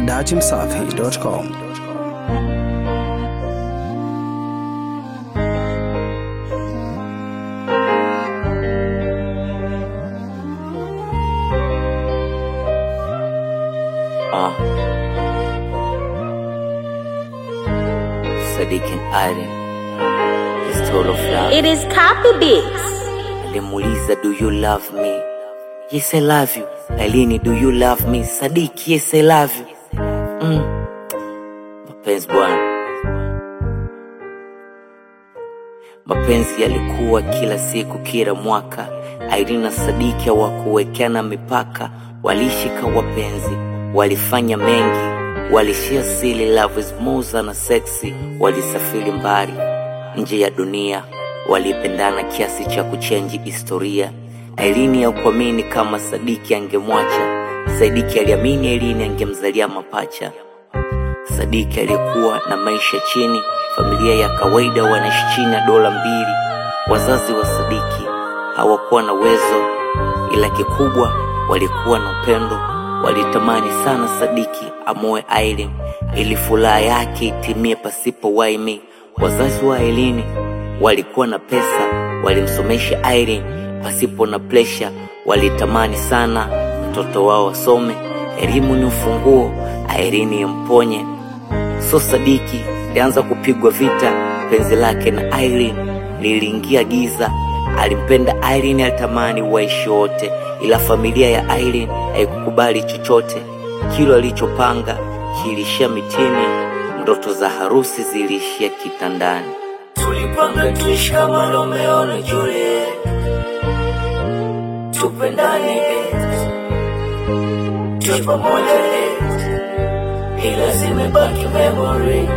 dachimsafi.com. Uh. Sadiq and Aden is total flop. It is copy beats. Alimuuliza, do you love me? Yes, I love you. Ailini, do you love me? Sadiq, yes, I love you. Mm. Mapenzi bwana, mapenzi yalikuwa kila siku, kila mwaka. Irene na Sadiki hawakuwekeana mipaka, walishika wapenzi, walifanya mengi, walishia sili, love is more na sexy, walisafiri mbali nje ya dunia, walipendana kiasi cha kuchenji historia. Irene hakuamini kama Sadiki angemwacha, Sadiki aliamini Irene angemzalia mapacha. Sadiki aliyekuwa na maisha chini, familia ya kawaida, wanaishi chini ya dola mbili. Wazazi wa Sadiki hawakuwa na uwezo, ila kikubwa walikuwa na upendo. Walitamani sana Sadiki amoe Aileen ili furaha yake itimie pasipo waimi. Wazazi wa Aileen walikuwa na pesa, walimsomesha Aileen pasipo na presha. Walitamani sana mtoto wao asome, elimu ni ufunguo, Aileen imponye So Sadiki alianza kupigwa vita, penzi lake na Irene liliingia giza. Alimpenda Irene, alitamani waishi wote, ila familia ya Irene haikukubali chochote. Kilo alichopanga kilishia mitini, ndoto za harusi ziliishia kitandani. Tulipanga tuishi kama Romeo na Juliet, tupendane, tuishi pamoja, ila zimebaki memory,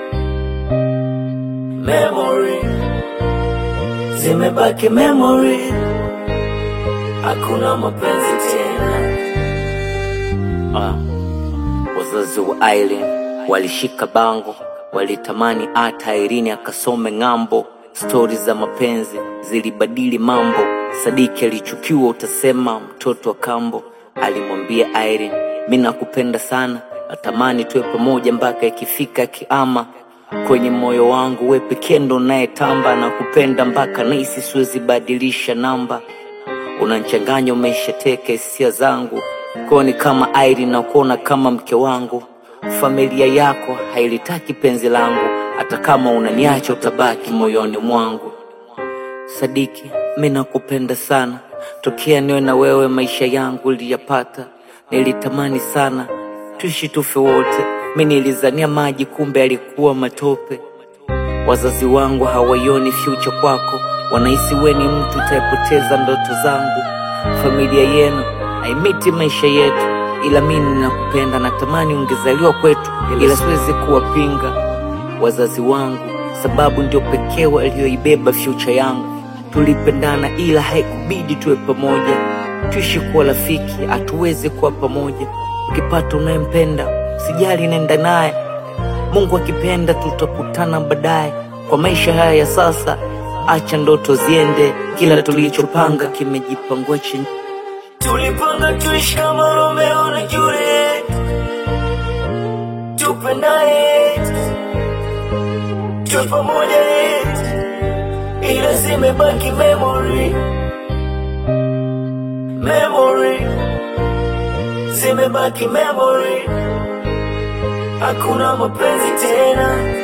memory, zimebaki memory, hakuna mapenzi tena. Ah, wazazi wa Irene walishika bango, walitamani hata Irene akasome ng'ambo. Stori za mapenzi zilibadili mambo. Sadiki alichukiwa, utasema mtoto wa kambo. Alimwambia Irene, mi nakupenda sana, natamani tuwe pamoja mpaka ikifika kiama. Kwenye moyo wangu we pekee ndo unayetamba, na kupenda mpaka nahisi siwezi badilisha namba unanchanganya umeshateka hisia zangu koni kama Irene na kuona kama mke wangu. Familia yako hailitaki penzi langu, hata kama unaniacha utabaki moyoni mwangu. Sadiki, mi nakupenda sana, tokea niwe na wewe maisha yangu liyapata. Nilitamani sana tuishi tufe wote, mi nilizania maji, kumbe alikuwa matope. Wazazi wangu hawaioni future kwako, wanahisi we ni mtu utayepoteza ndoto zangu. Familia yenu haimiti maisha yetu, ila mimi ninakupenda, natamani ungezaliwa kwetu, ila siwezi kuwapinga wazazi wangu, sababu ndio pekee walioibeba future yangu. Tulipendana ila haikubidi tuwe pamoja, tuishi kuwa rafiki, hatuwezi kuwa pamoja. Ukipata unayempenda sijali, nenda naye Mungu akipenda tutakutana baadaye. Kwa maisha haya ya sasa, acha ndoto ziende, kila tulichopanga kimejipangua chini. Tulipanga tuishi kama Romeo na Juliet, tupendane, tuwe pamoja, ila zimebaki memory, memory, zimebaki memory, hakuna mapenzi tena.